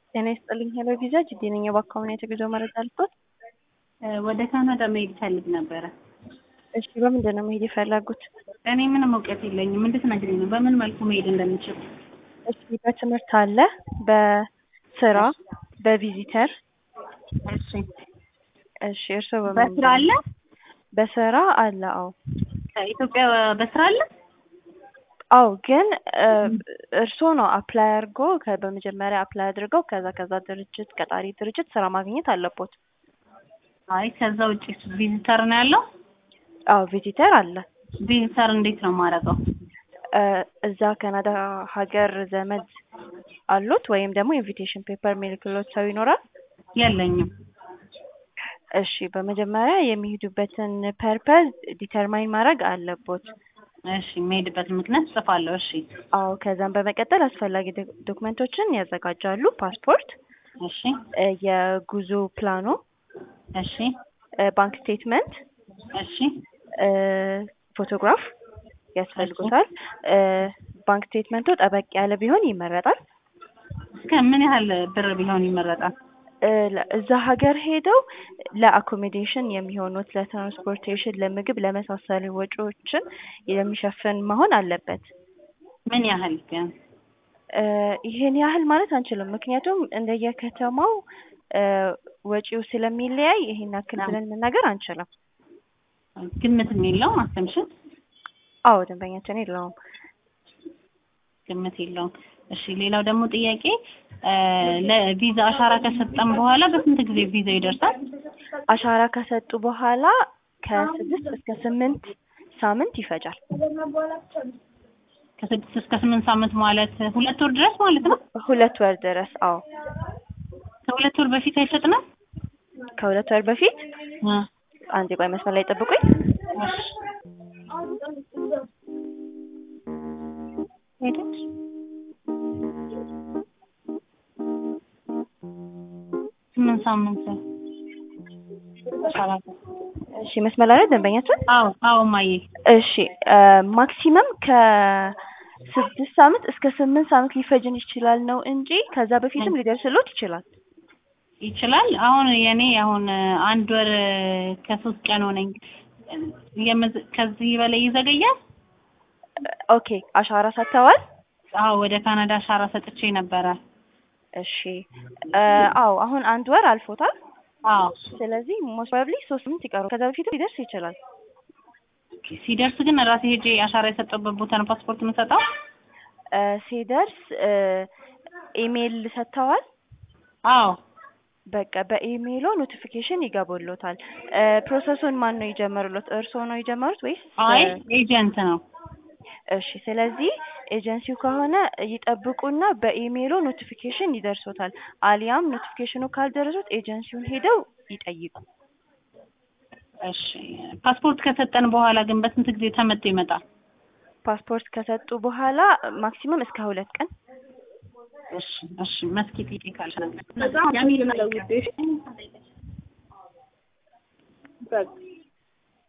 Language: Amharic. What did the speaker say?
ጤና ይስጥልኝ ሄሎ ቪዛ ጅዴ ነኝ። የባካሁን የተጉዞ መረጃ ልስጦት? ወደ ካናዳ መሄድ ፈልግ ነበረ። እሺ በምንድን ነው መሄድ የፈለጉት? እኔ ምንም እውቀት የለኝም። እንድትነግሪኝ ነው በምን መልኩ መሄድ እንደምችል። እሺ በትምህርት አለ፣ በስራ፣ በቪዚተር። እሺ እሺ እርስዎ በምን በስራ አለ? በስራ አለ። አዎ ከኢትዮጵያ በስራ አለ? አዎ ግን እርስዎ ነው አፕላይ አድርጎ ከ- በመጀመሪያ አፕላይ አድርገው ከዛ ከዛ ድርጅት ቀጣሪ ድርጅት ስራ ማግኘት አለቦት። አይ ከዛ ውጭ ቪዚተር ነው ያለው። አዎ ቪዚተር አለ። ቪዚተር እንዴት ነው የማደርገው? እ እዛ ካናዳ ሀገር ዘመድ አሉት ወይም ደግሞ ኢንቪቴሽን ፔፐር የሚልክሎት ሰው ይኖራል? የለኝም። እሺ በመጀመሪያ የሚሄዱበትን ፐርፐዝ ዲተርማይን ማድረግ አለቦት። እሺ የምሄድበት ምክንያት ጽፋለሁ። እሺ አዎ ከዛም በመቀጠል አስፈላጊ ዶክ- ዶክመንቶችን ያዘጋጃሉ። ፓስፖርት፣ እሺ እ የጉዞ ፕላኑ፣ እሺ እ ባንክ ስቴትመንት፣ እሺ እ ፎቶግራፍ ያስፈልጉታል። እ ባንክ ስቴትመንቱ ጠበቅ ያለ ቢሆን ይመረጣል። እስከ ምን ያህል ብር ቢሆን ይመረጣል? እ ለ- እዛ ሀገር ሄደው ለአኮሞዴሽን የሚሆኑት ለትራንስፖርቴሽን፣ ለምግብ፣ ለመሳሰሉ ወጪዎችን የሚሸፍን መሆን አለበት። ምን ያህል ቢያንስ? እ ይሄን ያህል ማለት አንችልም። ምክንያቱም እንደየከተማው እ ወጪው ስለሚለያይ ይሄን ያክል ብለን መናገር አንችልም። ግምትም የለውም አሰምሽን? አዎ ደንበኛችን የለውም። ግምት የለውም። እሺ ሌላው ደግሞ ጥያቄ እ ለቪዛ አሻራ ከሰጠን በኋላ በስንት ጊዜ ቪዛ ይደርሳል? አሻራ ከሰጡ በኋላ ከስድስት እስከ ስምንት ሳምንት ይፈጃል። ከስድስት እስከ ስምንት ሳምንት ማለት ሁለት ወር ድረስ ማለት ነው። ሁለት ወር ድረስ። አዎ ከሁለት ወር በፊት አይሰጥንም? ከሁለት ወር በፊት እ አንዴ ቆይ መስመር ላይ ጠብቁኝ። እሺ ሄደች ስምንት ሳምንት አሻራ እሺ መስመር ላይ ነው ደንበኛችን? አዎ አዎ ማዬ እሺ ማክሲመም ከስድስት ሳምንት እስከ ስምንት ሳምንት ሊፈጅን ይችላል ነው እንጂ ከዛ በፊትም ሊደርስሎት ይችላል። ይችላል። አሁን የኔ አሁን አንድ ወር ከሶስት ቀን ሆነኝ። የምዝ- ከዚህ በላይ ይዘገያል? ኦኬ አሻራ ሰጥተዋል? አዎ ወደ ካናዳ አሻራ ሰጥቼ ነበረ። እሺ እ አዎ አሁን አንድ ወር አልፎታል። አዎ ስለዚህ ሞስት ፕሮባብሊ ሶስት ሳምንት ይቀረዋል። ከዛ በፊት ሊደርስ ይችላል። ሲደርስ ግን ራሴ ሄጄ አሻራ የሰጠሁበት ቦታ ነው ፓስፖርት የምሰጠው? እ ሲደርስ እ ኢሜይል ሰጥተዋል? አዎ በቃ በኢሜይሎ ኖቲፊኬሽን ይገቡሎታል። እ ፕሮሰሱን ማን ነው የጀመሩሎት? እርስዎ ነው የጀመሩት ወይስ? አይ እ ኤጀንት ነው። እሺ ስለዚህ ኤጀንሲው ከሆነ ይጠብቁና በኢሜይሎ ኖቲፊኬሽን ይደርሶታል። አሊያም ኖቲፊኬሽኑ ካልደረሱት ኤጀንሲውን ሄደው ይጠይቁ። እሺ ፓስፖርት ከሰጠን በኋላ ግን በስንት ጊዜ ተመቶ ይመጣል? ፓስፖርት ከሰጡ በኋላ ማክሲመም እስከ ሁለት ቀን እሺ እሺ መስኪ ጥቂት ካልሽ በጣም ያሚል ነው ውዴ። በቃ